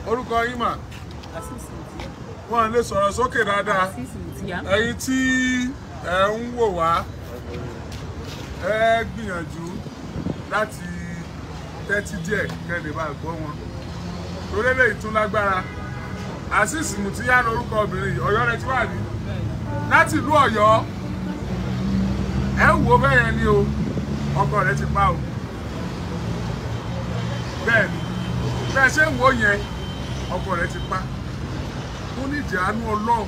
orúkọ yín mà àṣìṣe ìtìyà wọn lè sọ̀rọ̀ sókè dáadáa àṣìṣe ìtìyà ẹ̀yin tí ẹ ń wò wá ẹ gbìyànjú láti tẹ́tí díẹ̀ kẹ́lẹ̀ bá gbọ́ wọn torí lè tún lágbára Azeez Mutiyya lórúkọ obìnrin yìí Ọ̀yọ́ rẹ ti wà ní láti ìlú Ọ̀yọ́ ẹ ń wo bẹ́ẹ̀ yẹn ni o ọkọ rẹ ti pa o bẹ́ẹ̀ ni bẹ́ẹ̀ ṣe ń wo yẹn ọkọ rẹ ti pa ó ní ìdí àánú Ọlọ́run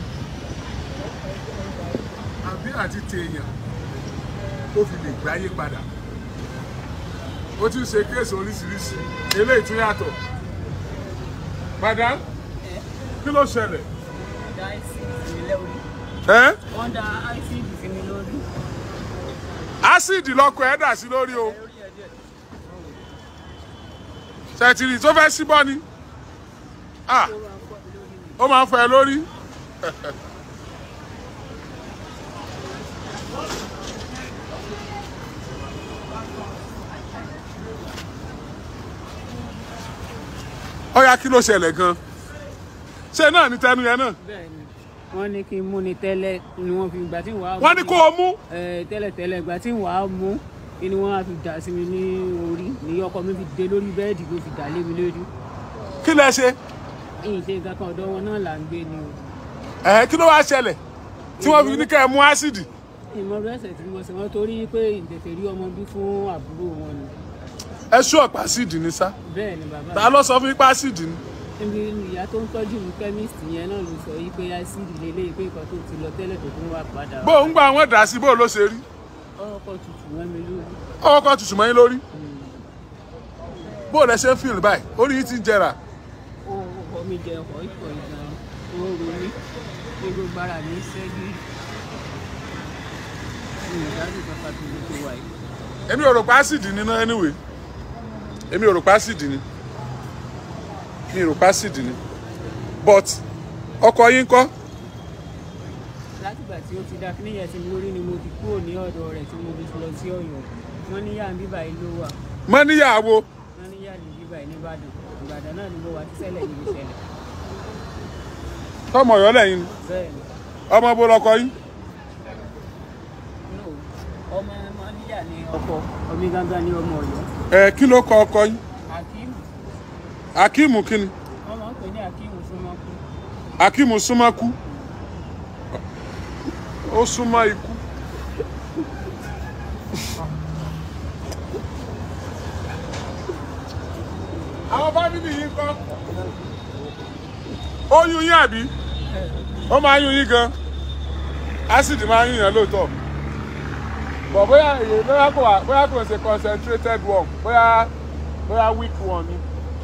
àbí àti tèèyàn ó fi lè gbáyé padà ó ti ń ṣe kéèsì oríṣiríṣi eléyìí tún yàtọ̀ madam kí ló ṣẹlẹ̀ ọ̀dà àìsí ìsinmi lórí ẹ́ wọ́n da àìsí ìsinmi lórí ásíìdì lọkọ ẹ̀ dà sí lórí o ṣètìrì tó fẹ́ síbọ́ ni ah ó máa ń fọ ẹ lórí ọ̀ya kí ló ṣẹlẹ̀ gan ṣé náà ní tẹnu yẹn náà bẹ́ẹ̀ ni wọ́n ní kí n mú ni tẹ́lẹ̀ ni wọ́n fi ìgbà tí wàá wọ́n ní kó o mú tẹ́lẹ̀ tẹ́lẹ̀ ìgbà tí wàá mú kí ni wọ́n á fi dà sí mi ní orí ní ọkọ mi fi dé lórí bẹ́ẹ̀dì ló fi dà lé mi lójú kí lẹ ṣe ìyìn ṣe nǹkan kan ọ̀dọ̀ wọn náà là ń gbé ni o ẹ̀ kí ló wá ṣẹlẹ̀ tí wọ́n fi ní kẹ́ ẹ mú ásíìdì ìmọ̀ rẹ́sẹ̀ tí mo sì wọ́n torí pé ìtètè rí ọmọ bí fún àbúrò wọn ni ẹ ṣú ọ̀pá ásíìdì ní sá bẹ́ẹ̀ ni bàbá ta ló sọ fún yín pé ásíìdì ni níbi ìyá tó ń tọ́jú mi kẹ́míìsì yẹn náà ló sọ yí pé ásíìdì lélẹ́yìí pé nǹkan tó ti lọ tẹ́lẹ̀ tó tún wà padà bó ń gba àwọn dà sí bó ló ṣe rí ọkọ̀ tutù wọn mi lórí ọwọ́ kan tutù mọ́ yín lórí bó lẹ ṣe ń fìlì báyìí orí yín ti ń jẹrà ó ọkọ mi jẹ ọkọ̀ ìkọ̀ ìgbà ó ro mí pé gbogbo ara mi ń ṣẹ́gi ìdájọ́ kankan tó ló tó wà yìí. èmi ò rò pé ásíìdì ni náà anyway èmi ò rò pé ásíìdì ni mi ò rò pé ásíìdì ni but ọkọ yín kọ́ látìgbà tí ó ti dá kíníyẹn sí mi lórí ni mo ti kúrò ní ọ̀dọ̀ rẹ̀ tí mo fi lọ sí ọ̀yọ́ wọ́n níyà ń bíbà yìí ló wà mọ́ níyàwó wọ́n níyà ní bíbà yìí nìbàdàn ìbàdàn náà ni mo wà tí ṣẹlẹ̀ yìí ṣẹlẹ̀ tọmọ Ọ̀yọ́ lẹ́yìn ni bẹ́ẹ̀ ni ọmọ bó lọkọ yín no ọmọ ọmọ níyà ní ọkọ ọmọ gángan ní ọmọ ọ̀yọ́ ẹ kí ló kọ ọkọ yín akeem akíìmù kí ni wọ́n máa ń pè ní akeem súnmọ́kú akíìmù súnmọ́ kú ó súnmọ́ ikú àwọn fámìlì yìí kọ́ ó yún yín àbí ó máa yún yín gan ásìdì máa yún yàn lóòótọ́ bọ̀ bóyá èyí bóyá kò wá bóyá kò ń ṣe concentrated one bóyá bóyá weak one ni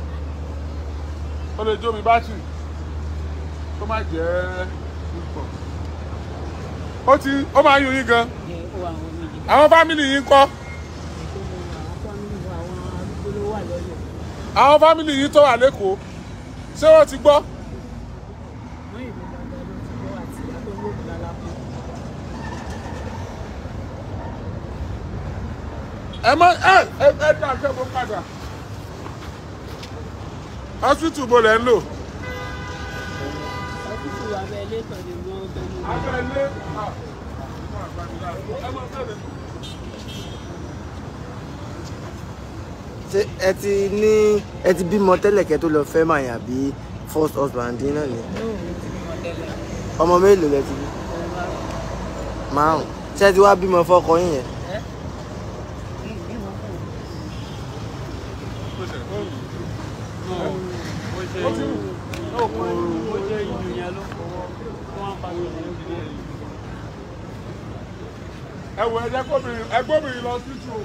ó lè jó mi bátìrì kó má jẹ́ púpọ̀. ó ti ó máa ń yún yín gan ní ó wà àwọn méjì àwọn fámìlì yín kọ́ ètò mo wà àwọn fámìlì wa àwọn arúgbó ló wà lọ́yọ̀ àwọn fámìlì yín tó wà lẹ́kọ̀ọ́ ṣé wọ́n ti gbọ́ wọ́n ìlú dandan ló ti gbọ́ àti àtọ́wọ́bù lálápọ̀ ẹ mọ ẹ ẹ ẹ dá nǹkan bó padà hospital bo lẹ ń lò. ọ́fíìsì wa bẹ́ẹ̀ lẹ́tọ̀ọ́ ni wọ́n bẹ́ẹ̀ mú mi. abẹ́lé ṣé ẹ ti ní ẹ ti bímọ tẹ́lẹ̀ kẹ́ tó lọ fẹ́ màá yàn bí first husband yín náà ni Nóò mo ti bímọ tẹ́lẹ̀ ọmọ mélòó lẹ ti bí ọmọ bá márùn ṣé ẹ ti wá bímọ fọ́kọ yín yẹn ẹ́ kí n bímọ fún un. ẹ wò ẹ jẹ́ kóbìnrin ẹ gbóbìnrin lọ sí tù o.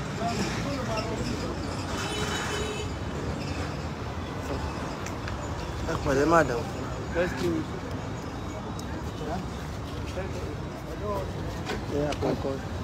ẹ pẹ̀lẹ́ madam ẹ àkọ́kọ́